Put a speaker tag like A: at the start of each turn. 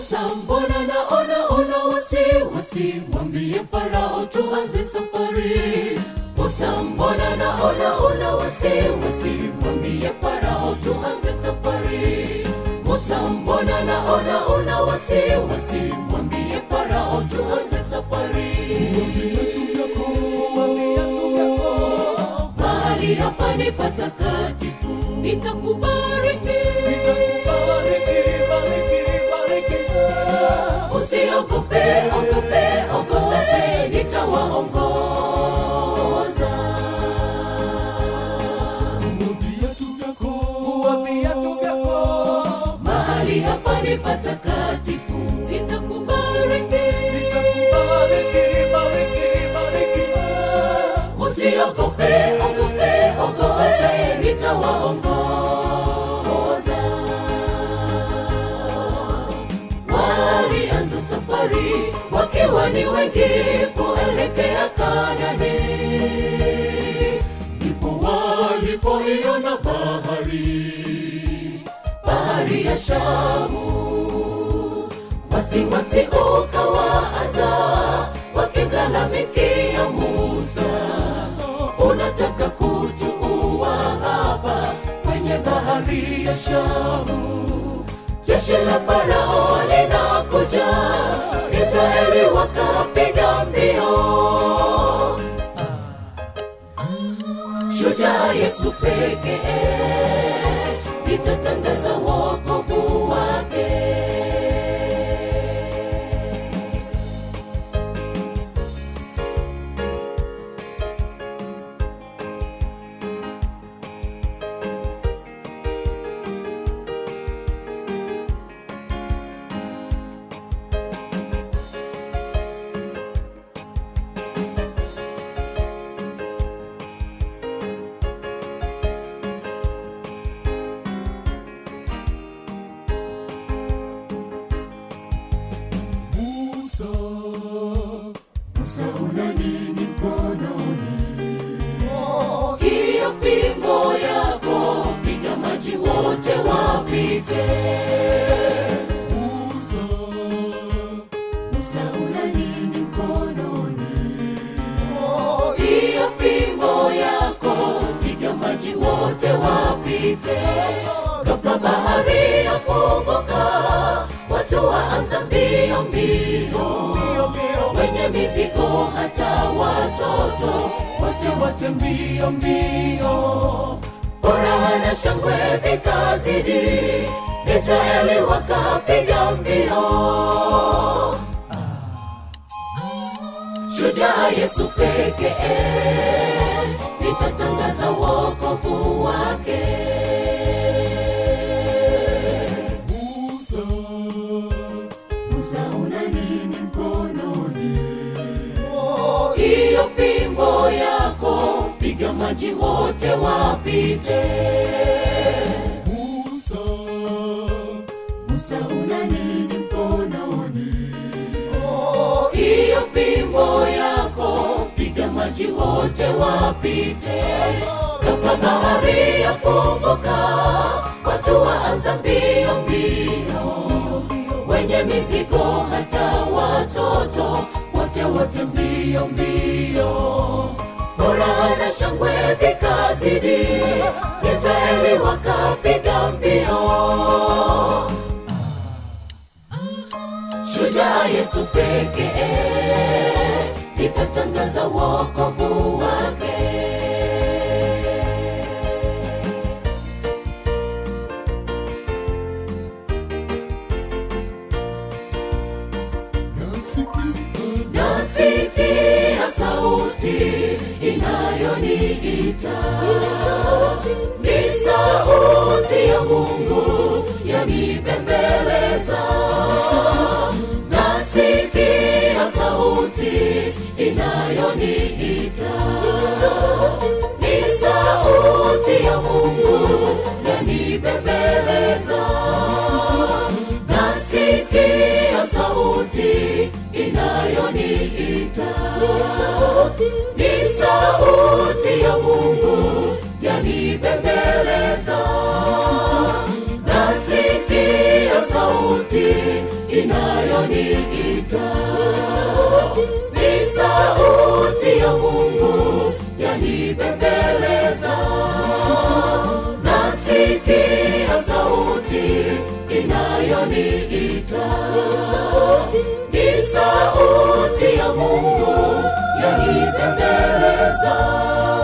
A: Musa, mbona naona una wasiwasi? Mwambie Farao tuanze safari. Musa, mbona naona una wasiwasi? Mwambie Farao tuanze safari. Musa, mbona naona una wasiwasi? Mwambie Farao tuanze safari. Mahali hapa ni patakatifu, nitakubariki, Usiogope, ogope, ogope, nitawaongoza. Mahali hapa ni patakatifu, nitakubariki, Usiogope, ogope, ogope, nitawaongoza. Walianza safari wakiwa ni wengi kuelekea Kanani, ndipo walipoiona bahari, bahari ya Shamu. Wasiwasi ukawaanza wakimlalamikia Musa, unataka kutuua hapa kwenye bahari ya Shamu. Jeshi la Farao linakuja, Israeli wakapiga mbio. Shujaa Yesu pekee nitatangaza wokovu wake.
B: Musa,
A: Musa, una nini mkononi? Hiyo fimbo yako, piga maji wote wapite.
B: Musa,
A: Musa, una nini mkononi? Hiyo fimbo yako, piga maji wote wapite. Ghafla bahari yafunguka, watu waanza mbio mbio, wenye mizigo hata watoto wote wote mbio mbio. Furaha na shangwe vikazidi, Israeli wakapiga mbio. Shujaa Yesu pekee nitatangaza wokovu wake.
B: Musa,
A: Musa, una nini mkononi? Hiyo fimbo yako, piga maji wote wapite.
B: Musa,
A: Musa, una nini mkononi? Hiyo fimbo yako, piga maji wote wapite. Ghafla bahari yafunguka, watu waanza mbio mbio, wenye mizigo hata watoto wote wote mbio mbio. Furaha na shangwe vikazidi, Israeli wakapiga mbio. Shujaa Yesu pekee nitatangaza wokovu wake.
B: nasikia
A: Nasikia sauti inayoniita, ni sauti ya Mungu yanibembeleza. Nasikia sauti inayoniita, ni sauti ya Mungu yanibembeleza. Nasikia sauti inayoniita, ni sauti ya Mungu inayoniita ni sauti ya mungu yanibembeleza nasikia sauti inayoniita ni sauti ya mungu yanibembeleza